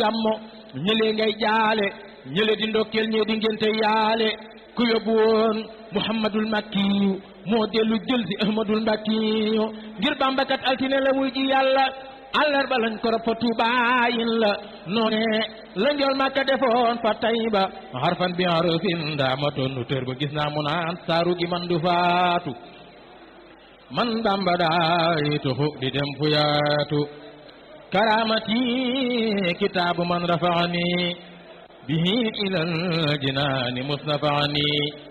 gàmmo ñële ngay jaale ñële di ndokkeel ñee di ngénte yaale ku yóbbu woon muhammadul makkiyu moo dellu jël si ahmadul mbakkiyu ngir bambakat altine la wuy ji yàlla àllarba lañ ko rob fa tuubaayin la noone la njool màkka defoon fa tayba harfan bi harfin ndaamatoon nu tër ba gis naa mu naan saaru gi man du faatu man bamba daay tuxu di dem fu yaatu karamati kitaabu man rafaani bihi ilal jinaani musnafaani